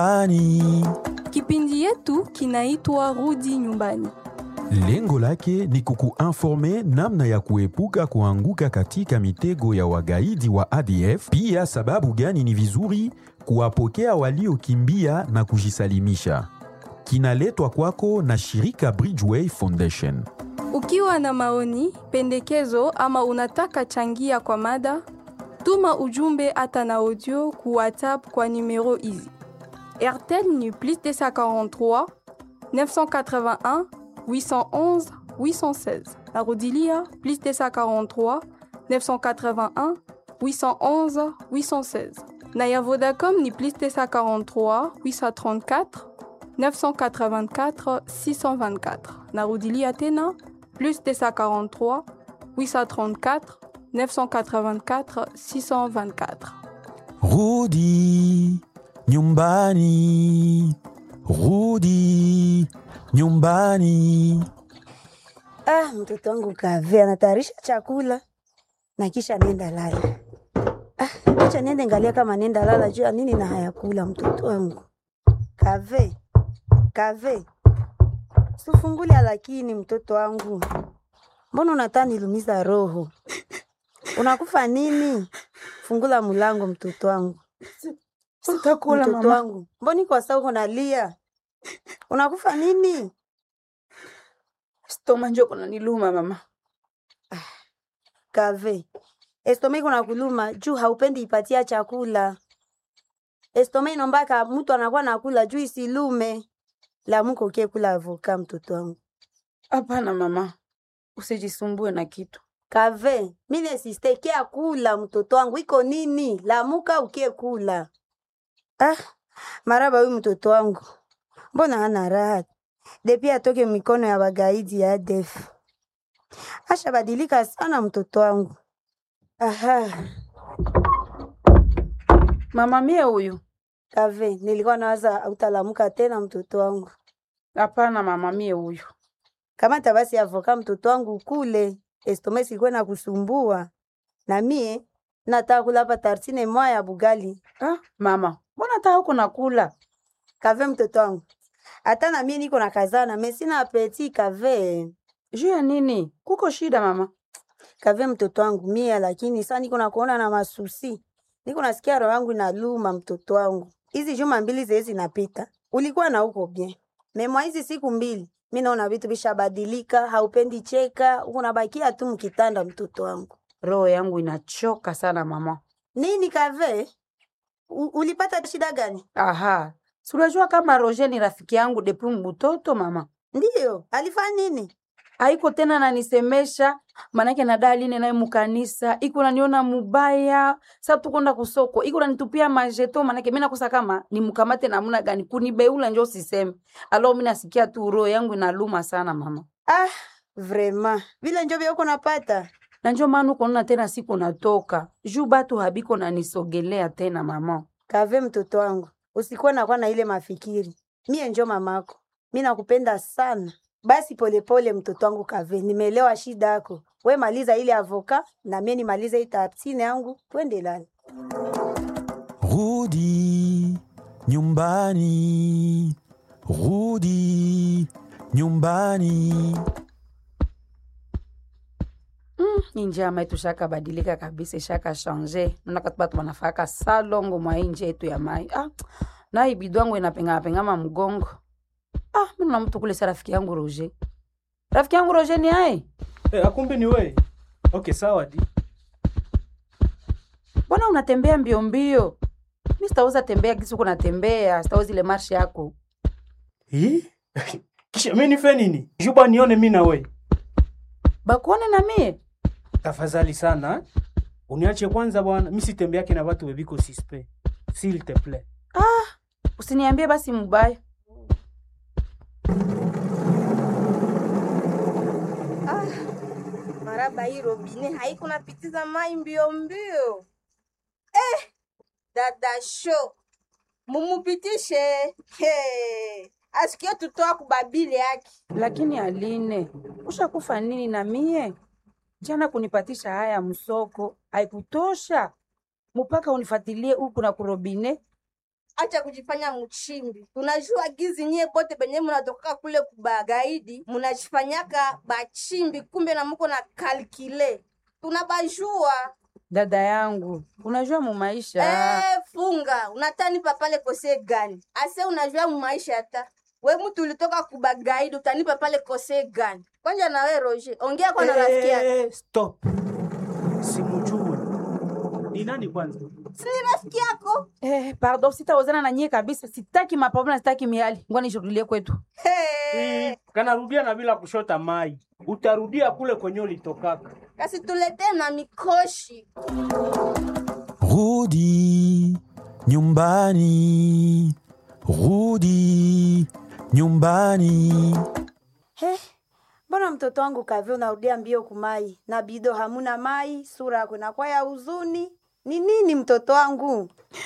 Ani. Kipindi yetu kinaitwa Rudi Nyumbani. Lengo lake ni kukuinforme namna ya kuepuka kuanguka katika mitego ya wagaidi wa ADF, pia sababu gani ni vizuri kuwapokea waliokimbia na kujisalimisha. Kinaletwa kwako na shirika Bridgeway Foundation. Ukiwa na maoni, pendekezo ama unataka changia kwa mada, tuma ujumbe hata na audio ku WhatsApp kwa numero hizi: RTL ni plus 243 981 811 816. Narudilia plus 243 981 811 816. Na ya Vodacom ni plus 243 834 984 624. Narudilia tena plus 243 834 984 624. Rudi nyumbani, rudi nyumbani. Ah, mtoto wangu kave anatayarisha chakula na kisha nenda lala. Ah, acha niende ngalia kama nenda lala juu ya nini na hayakula mtoto wangu. Kave, kave, sufungulia lakini mtoto wangu, mbona unataka nilumiza roho? Unakufa nini? Fungula mulango mtoto wangu. Sitakula mtoto mama. wangu, mboni kwa saa uko nalia? Unakufa nini? Stoma njo kuna niluma mama. Kave, estome iko na kuluma juu haupendi ipatia chakula. Estome inombaka mtu anakuwa nakula juu isilume. Lamuka ukie kula avoka mtoto wangu. Hapana mama, usijisumbue na kitu. Kave, mine sistekia kula mtoto wangu iko nini? Lamuka ukie kula. Ah, maraba huyu mtoto wangu. Mbona hana raha? Depi atoke mikono ya bagaidi ya ADF. Asha badilika sana mtoto wangu. Aha. Mama mie huyu. Kave, nilikuwa nawaza utalamuka tena mtoto wangu. Hapana mama mie huyu. Kama tabasi avoka mtoto wangu kule, estome sikwe na kusumbua. Na mie nataka kula hapa tartine moja ya bugali. Ah, mama, mbona hata huko nakula? Kave mtoto wangu. Hata na mie niko na kazana, mimi sina apeti kave. Juu ya nini? Kuko shida mama? Kave mtoto wangu mie, lakini sasa niko na kuona na masusi. Niko nasikia roho yangu inaluma mtoto wangu. Hizi juma mbili zezi zinapita. Ulikuwa na uko bien. Memwa hizi siku mbili, mimi naona vitu vishabadilika, haupendi cheka, unabakia tu mkitanda mtoto wangu. Roho yangu inachoka sana mama. Nini kave? U, ulipata shida gani? Aha, si unajua kama Roger ni rafiki yangu depuis mbutoto mama. Ndiyo, alifanya nini? Haiko tena nanisemesha, manake na daline naye mukanisa, iko naniona mubaya. Sasa tukonda kusoko, iko nanitupia majeto, manake mimi nakosa kama nimkamate namna gani kunibeula njo siseme. Alo mimi nasikia tu roho yangu inaluma sana mama. Ah, vrema. Vile njo vya uko napata. Na njo maana uko naona tena siku natoka. Juu batu habiko nanisogelea tena mama. Kave mtoto wangu, usikuwa nakuwa na ile mafikiri. Mie njo mamako, mi nakupenda sana. Basi polepole mtoto wangu Kave, nimeelewa shida yako. We maliza ile avoka na mie nimalize hii tartine yangu, twende lala. Rudi nyumbani, rudi nyumbani. Mm, hii njama yetu shaka badilika kabisa, shaka change. Naona katu batu wanafaka salongo mwa hii nje yetu ya mai. Ah, na hii bidwangu inapengama pengama mgongo. Ah, mimi na mtu kule sa rafiki yangu Roger. Rafiki yangu Roger ni aye? Eh, akumbe ni wewe. Okay, sawa di. Mbona unatembea mbio mbio? Mimi sitaweza tembea kisi uko natembea, sitaweza ile marshi yako. Hii? Kisha mimi nife nini? Juba nione mimi na wewe. Bakuone na mie? Tafadhali sana. eh? Uniache kwanza bwana. Mimi sitembeake na watu webiko sispe. S'il te plaît. Usiniambie basi mubaya. maraba hii robine haiko napitiza mai mbio mbio eh, dada sho mumupitishe hey. asikie tutoa kubabili yake Lakini Aline, ushakufa nini na mie? Jana kunipatisha haya msoko haikutosha, mpaka unifatilie huku na kurobine. acha kujifanya mchimbi. Tunajua gizi nyie bote benye munatoka kule kubagaidi munajifanyaka bachimbi, kumbe na muko na kalkile, tunabajua dada yangu unajua mu maisha Eh, funga unatanipa pale kose gani? Ase unajua mu maisha hata we mtu ulitoka kubagaidi utanipa pale kose gani? Kwanja na we Roger, ongea kwa na rafiki yako. Eh, stop. Simujue. Ni nani kwanza? Si ni rafiki yako? eh, pardon sitaozana na nyie kabisa sitaki mapambano sitaki miali ngwa nishurudilie kwetu Hey. Kanarudia na bila kushota mai. Utarudia kule kwenye ulitokaka. Kasi tuletee na mikoshi. Rudi nyumbani, rudi nyumbani. He, mbona mtoto wangu kavyo unarudia mbio kumai na bido hamuna mai, sura yako inakuwa ya huzuni. Ni nini mtoto wangu?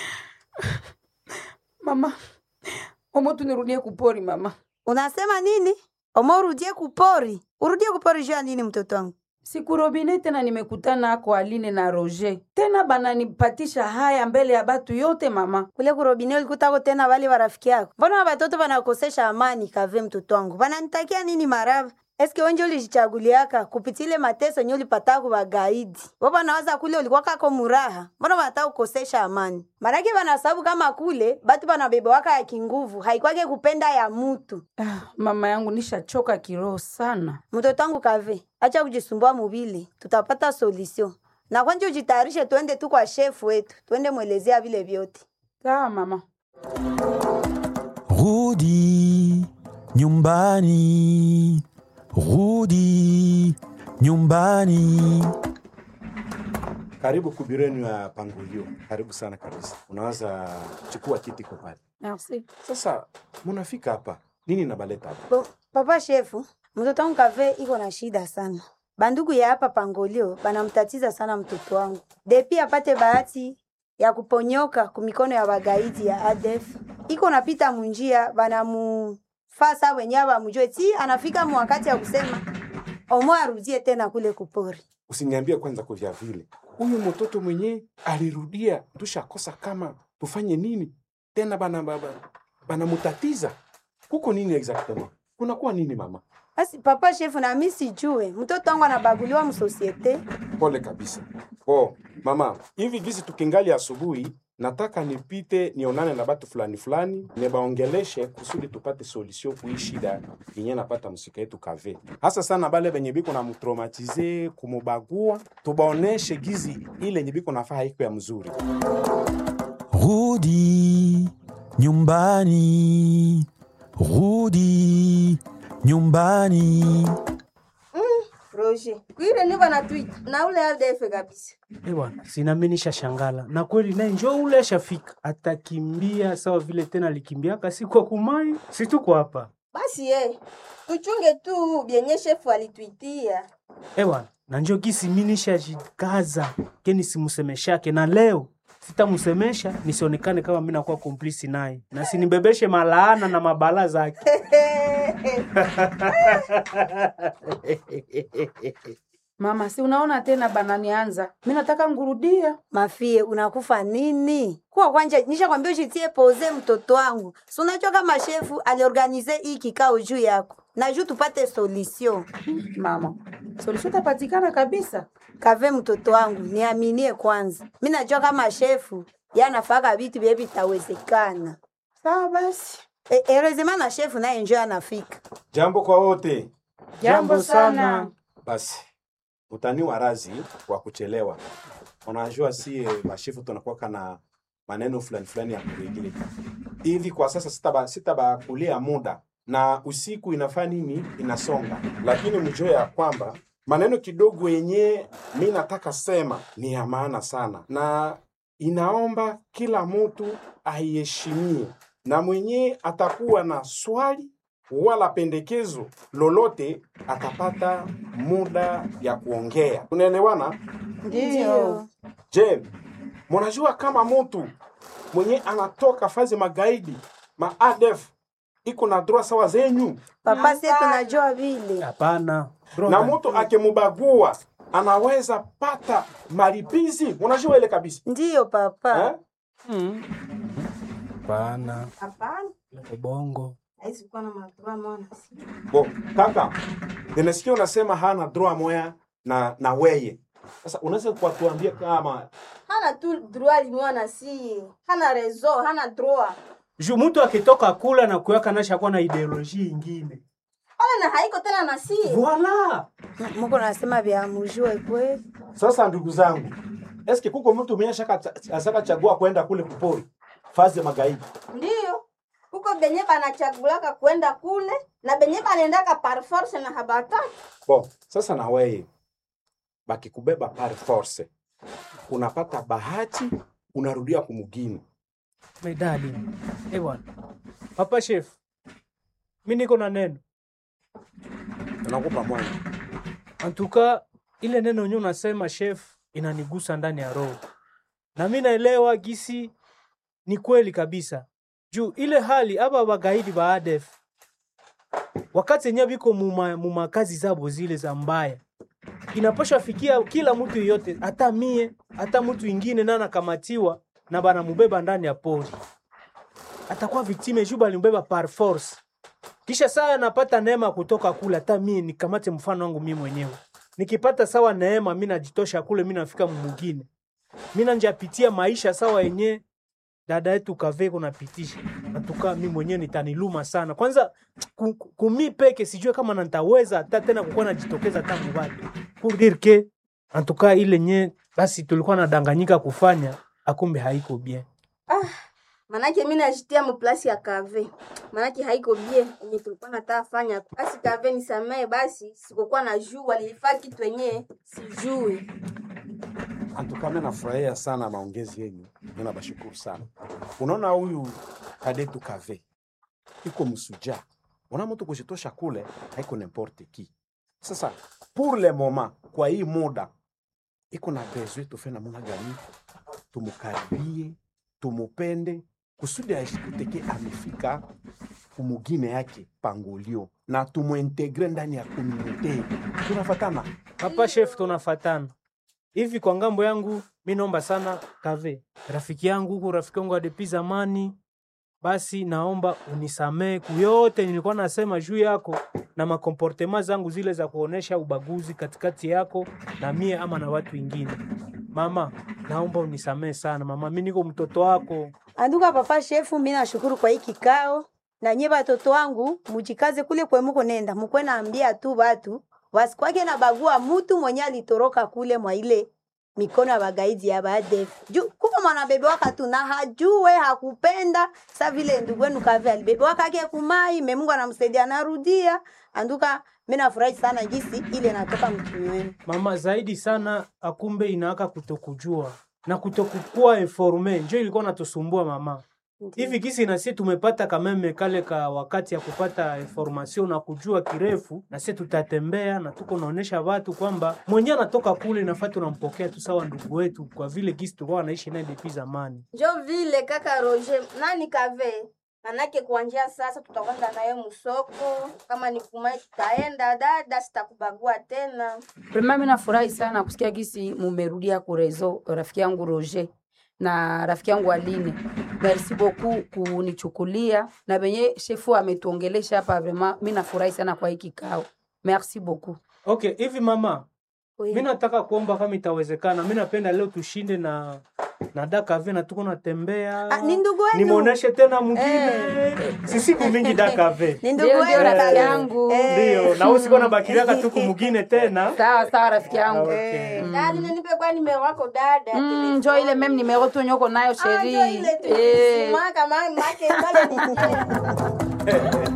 mama omo tunirudie kupori mama Unasema nini? Omo urudie kupori. Urudie kupori juu ya nini mtoto wangu? siku robine tena nimekutana ako aline na roger tena bananipatisha haya mbele ya batu yote mama Kule kurobine ulikutako tena wale warafiki yako. Mbona watoto wanakosesha amani kave mtoto wangu? Wananitakia nini marava? Eske wenje ulijichaguliaka kupitile mateso nye ulipata kubagaidi. Wao nawaza kule ulikuwa kako muraha. Mbona wanataka kukosesha amani? Maraki wanasababu kama kule batu banabebe waka ya kinguvu, haikwake kupenda ya mutu. ah, mama yangu nishachoka kiroho sana Mtoto wangu kave, acha kujisumbua mubili, tutapata solution. Na kwanje ujitayarishe tuende tu kwa shefu wetu, tuende mwelezea vile vyote. sawa mama Rudi nyumbani, rudi nyumbani. Karibu kubirenu ya Pangulio, karibu sana kabisa. Unaweza chukua kiti kwa pale. merci Sasa munafika hapa, nini nabaleta hapa? Bo, papa shefu, mtoto wangu kave iko na shida sana. Bandugu ya hapa Pangolio banamtatiza sana mtoto wangu. Depi apate bahati ya kuponyoka kumikono ya bagaidi ya ADF, iko napita munjia banamufasa wenyewe bamujue ti anafika mu wakati ya kusema omo arudie tena kule kupori. Usiniambie kwanza kwa vya vile huyu mtoto mwenyewe alirudia, tushakosa kama tufanye nini tena, bana baba banamutatiza huko nini exactement, kunakuwa nini mama? Basi papa shefu, na mimi sijue mtoto wangu anabaguliwa msosiete. Pole kabisa. Oh, mama, hivi gizi tukingali asubuhi, nataka nipite nionane na batu fulani fulani, nibaongeleshe kusudi tupate solution kui shida yenye napata msika yetu kave, hasa sana bale benye biko na mtraumatize kumubagua, tubaoneshe gizi ile yenye biko nafaa haiko ya mzuri. Rudi nyumbani, rudi nyumbani. Roger, kuile ni bana tweet na ule ADF kabisa. Eh bwana, sinami nishashangala na kweli naye njo ule ashafika, atakimbia sawa vile tena alikimbiaka siku kwa kumai, si tuko hapa Basi eh, tuchunge tu byenye shefu alitwitia. eh bwana, na njo gisi mi nishajikaza keni simusemeshake, na leo sitamusemesha nisionekane kama mi nakuwa komplisi naye na sinibebeshe malaana na mabala zake. mama si unaona tena bananianza mi nataka ngurudia Mafie, unakufa nini? Kuwa kwanja nisha kwambia ushitie poze mtoto wangu. Si unajua kama shefu aliorganize hii kikao juu yako. Na juu tupate solution. mama solution tapatikana kabisa Kave mtoto wangu, niaminie kwanza. Mimi najua kama shefu yanafaka vitu vye vitawezekana. sawa basi E, erezema na shefu naye njoo anafika. Jambo kwa wote. jambo sana Basi utani wa razi wa kuchelewa. Unajua sie mashefu tunakuwa na maneno fulani fulani ya kuregile hivi. Kwa sasa sitaba sitabakulia muda na usiku inafaa nini inasonga, lakini mjue ya kwamba maneno kidogo yenye mi nataka sema ni ya maana sana, na inaomba kila mtu aiheshimie, na mwenye atakuwa na swali wala pendekezo lolote atapata muda ya kuongea. Unaelewana? Ndio. Je, mnajua kama mtu mwenye anatoka fazi magaidi ma ADF iko na droit sawa zenyu, Papa sie tunajua vile. Hapana bro, na mtu akimubagua anaweza pata malipizi. Unajua ile kabisa Ndio papa. eh? mm. Hapana, Hapana, ubongo. haizi kuwa na madroa mwana si. Bo, kaka, nimesikia unasema hana droit moya na na weye. Sasa unaweza kutuambia kama Hana tu droit limwana si. Hana rezo, hana droit. Ju mtu akitoka kula na kuyaka nasha kuwa na ideoloji ingine. Wala na haiko tena na si. Voila. M- Muko nasema vya mujue kwe. sasa, ndugu zangu, eske kuko mtu mwenye shaka asaka chagua kwenda kule kupori fazi ya magaidi? Ndiyo. Huko benye banachagulaka kwenda kule na benye banaendaka par force na habataki. Bo, sasa na weye bakikubeba par force, unapata bahati, unarudia kumugini. Medali. Eh bwana. Papa chef. Mimi niko na neno. Nakupa moyo. Antuka ile neno yenyewe unasema chef inanigusa ndani ya roho. Na mimi naelewa gisi ni kweli kabisa. Juu ile hali aba bagaidi ba ADF wakati yenyewe biko muma, muma kazi zabo zile za mbaya inapasha fikia kila mtu yeyote, hata mie hata mtu ingine na anakamatiwa na bana mubeba ndani ya pori, atakuwa viktime juu balimbeba par force. Kisha saa anapata neema kutoka kule, hata mie nikamate mfano wangu mimi mwenyewe, nikipata sawa neema, mi najitosha kule, mi nafika mumugine, mi nanjapitia maisha sawa yenye dada yetu kave kunapitisha natuka mi mwenyewe nitaniluma sana kwanza ku- ku- kumi peke sijue kama nantaweza hata tena kukuwa najitokeza hata mubatu pour dire que en tout cas ile nye basi tulikuwa nadanganyika kufanya akumbe haiko bien Manake mimi najitia mplasi ya kave. Manake haiko bie yenye tulikuwa nataka fanya. Basi kave nisamee basi sikukuwa na jua nilifaa kitu yenye sijui. Antuka, mimi nafurahia sana maongezi yenyu, mimi nabashukuru sana. Unaona huyu kadetu kave iko msuja, una mtu kushitosha kule haiko n'importe qui. Sasa pour le moment, kwa hii muda iko na besoin tufe namna gani, tumukaribie, tumupende kusudi ashikuteke amefika kumugine yake pangolio na tumuintegre ndani ya komunite. Tunafatana hapa chef tunafatana hivi kwa ngambo yangu mi naomba sana kave rafiki yangu huku rafiki yangu adepi zamani basi naomba unisamee kuyote nilikuwa nasema juu yako na makomportema zangu zile za kuonesha ubaguzi katikati yako na mie ama na watu wengine mama naomba unisamee sana mama mi niko mtoto wako Anduka papa shefu, mimi nashukuru kwa hii kikao na nye batoto wangu mujikaze kule kwe muko nenda mukwe naambia tu batu wasikwake na bagua mutu mwenye alitoroka kule mwa ile mikono ya bagaidi ya baadef juu kuko mwana bebe waka tu na hajue hakupenda sa vile ndugu wenu kave alibebe wakake kumai me Mungu anamsaidia anarudia anduka mimi nafurahi sana jinsi ile natoka mtumi wenu mama zaidi sana akumbe inaaka kutokujua na kutokukuwa informe njo ilikuwa natusumbua mama hivi kisi na sie tumepata kameme kale ka wakati ya kupata information na kujua kirefu, na sie tutatembea na tuko naonesha watu kwamba mwenye anatoka kule nafaa tunampokea tu sawa ndugu wetu, kwa vile gisi tulikuwa wanaishi naye depuis zamani. Njo vile kaka Roger, nani kave? Manake kuanzia sasa tutakwenda naye musoko, kama ni kumai tutaenda dada, sitakubagua tena. Prema, mimi nafurahi sana kusikia gisi mumerudia kurezo rafiki yangu Roger na rafiki yangu Aline. Merci beaucoup kunichukulia na benye shefu ametuongelesha hapa, vraiment mimi nafurahi sana kwa hii kikao. Merci beaucoup. Okay, hivi mama, Oui. mi nataka kuomba kama itawezekana, mi napenda leo tushinde na na Dakave na tuko natembea Ah, ni ndugu wenu. nimwoneshe tena mwingine si siku mingi Dakave Ni ndugu Ndio, ndio, wenu rafiki dada. yangu. Eh. ndio, na usikuwa nabakiliaka tu kumugine tena Sawa sawa rafiki yangu. Okay. Dada, nipe kwa nimero wako dada. Mm, telefoni. njo ile meme numero tu nyoko nayo Ah, sheri. njo ile tu. Eh. Maka ma- make pale ni-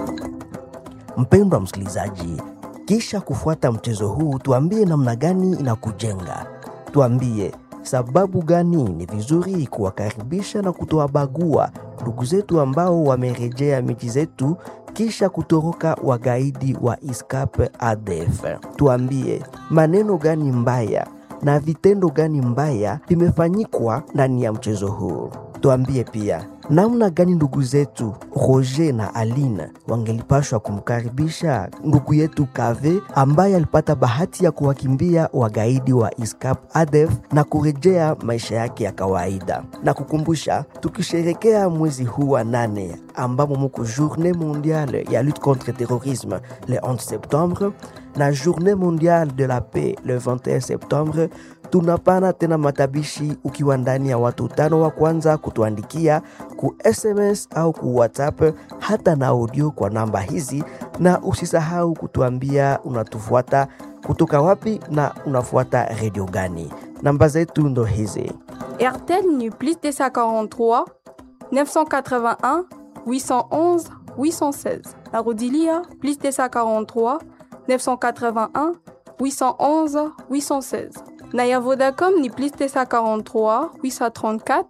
Mpendwa msikilizaji, kisha kufuata mchezo huu, tuambie namna gani inakujenga. Tuambie sababu gani ni vizuri kuwakaribisha na kutowabagua ndugu zetu ambao wamerejea miji zetu kisha kutoroka wagaidi wa ISCAP ADF. Tuambie maneno gani mbaya na vitendo gani mbaya vimefanyikwa ndani ya mchezo huu. Tuambie pia namna gani ndugu zetu Roger na Aline wangelipashwa kumkaribisha ndugu yetu Kave ambaye alipata bahati ya kuwakimbia wagaidi wa ISCAP ADF na kurejea maisha yake ya kawaida. Na kukumbusha, tukisherekea mwezi huu wa nane ambamo muko journée mondiale ya lutte contre terrorisme le 11 septembre na journée mondiale de la paix le 21 septembre tunapana tena matabishi ukiwa ndani ya watu tano wa kwanza kutuandikia ku SMS au ku WhatsApp hata na audio kwa namba hizi, na usisahau kutuambia unatufuata kutoka wapi na unafuata redio gani. Namba zetu ndo hizi. RTL ni plus 243 981 811 816. Arodilia plus 243 981 811 816. Naya Vodacom ni plus 243 834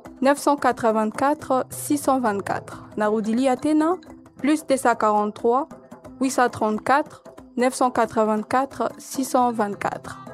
984 624. Narudili Athéna plus 243 834 984 624.